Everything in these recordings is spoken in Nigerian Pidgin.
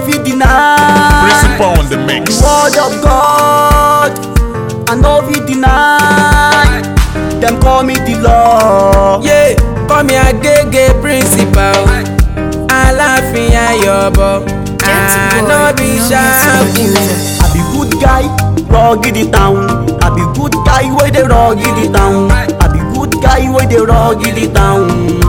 fit deny. Principal on the mix. Word of God, I no fit deny. Dem call me the law. Yeah, call me Agege principal. Aláàfin Ayọ̀bọ̀. I no be ṣáàbù. I be good guy, rugged the town. I be good guy wey dey rugged the town. I be good guy wey dey rugged the town.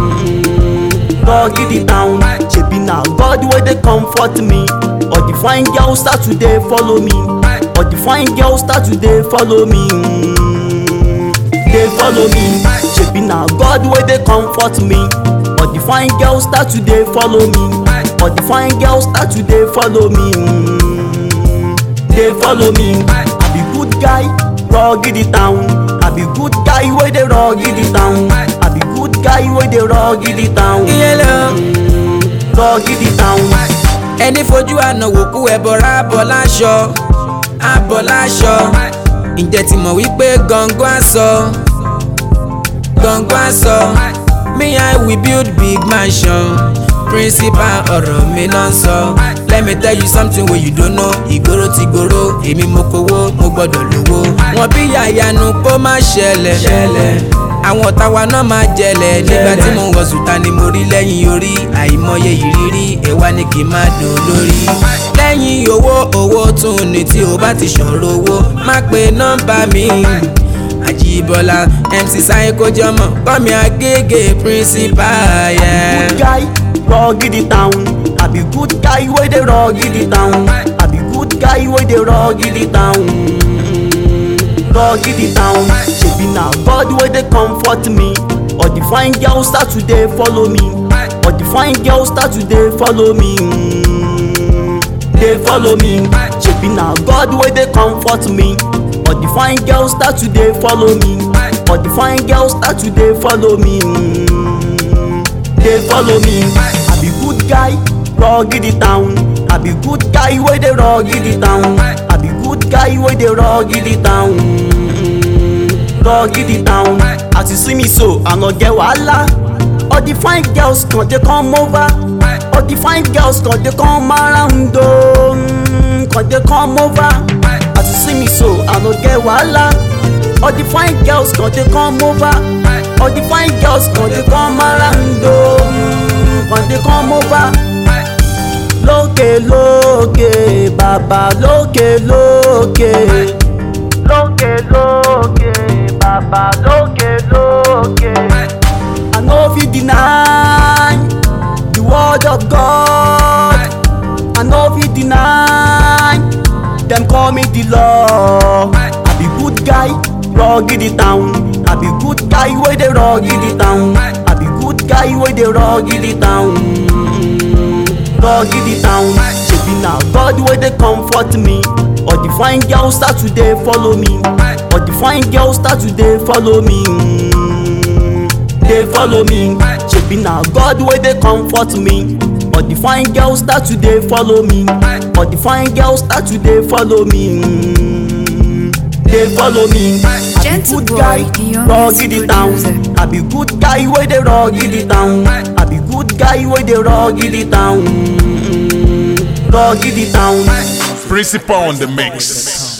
Rugged the town. Shebi na God wey dey comfort me. All the fine girls start to dey follow me. All the fine girls start to dey follow me. Mm, Dey follow me. Shebi na God wey dey comfort me. All the fine girls start to dey follow me. All the fine girls start to dey follow me. Mm, Dey follow me. I be good guy, rugged the town. I be good guy wey dey rugged the town. I be good guy wey dey rugged the town. Iyele o. Rugged the town. ẹni fojú ànáwó kú ẹbọra abọ láṣọ abọ láṣọ ǹjẹ́ ti mọ̀ wípé gangan aṣọ gangan aṣọ me i we build big mansion principal ọ̀rọ̀ mi náà ń sọ let me tell you something wey you don't know ìgboro ti gboro èmi mo kówó mo gbọ́dọ̀ lówó wọn bí yàyànú kó má ṣẹlẹ̀ àwọn ọ̀tá wa náà máa jẹlẹ̀ nígbà tí mo ń wọ sùtá ni mo rí lẹ́yìn orí àìmọye ìrírí ẹ̀wá ni kì í máa dùn lórí. lẹ́yìn owó owó tún ni tí o bá ti ṣòro owó má pe nọ́mbà mi. àjíbọ́lá mc sáyé kó jọmọ kọ́mi agége principal. Yeah. good guy, rugged the town. I be good guy wey dey rugged the town. I be good guy wey dey rugged the town. Rugged the town. Shebi na God wey dey comfort me. All the fine girls start to dey follow me. All the fine girls start to dey follow me. Mm, Dey follow me. Shebi na God wey dey comfort me. All the fine girls start to dey follow me. All the fine girls start to dey follow me. Mm, dey follow me. I be good guy, rugged the town. I be good guy wey dey rugged the town. I be good guy wey dey rugged the town. Rugged the town. As you see me so, I no get wahala. All the fine girls come dey come over. All the fine girls come dey come around o. Mm, Come dey come over. As you see me so, I no get wahala. All the fine girls come dey come over. All the fine girls come dey come around o. Mm, Come dey come over. Lókè lókè bàbá lókè lókè. Lókè lókè bàbá lókè lókè. I no fit deny the word of God. I no fit deny dem call me the law. I be good guy, rugged the town. I be good guy wey dey rugged the town. I be good guy wey dey rugged the town. Rugged the town. Shebi na God wey dey comfort me. All the fine girls start to dey follow me. All the fine girls start to dey follow me. Mm, Dey follow me. Shebi na God wey dey comfort me. All the fine girls start to dey follow me. All the fine girls start to dey follow me. Mm, Dey follow me. I be Gentle good boy, guy, the youngest rugged the town. producer. I be good guy wey dey rugged the town. I be good guy wey dey rugged the town. Rugged the town. Principal on the mix.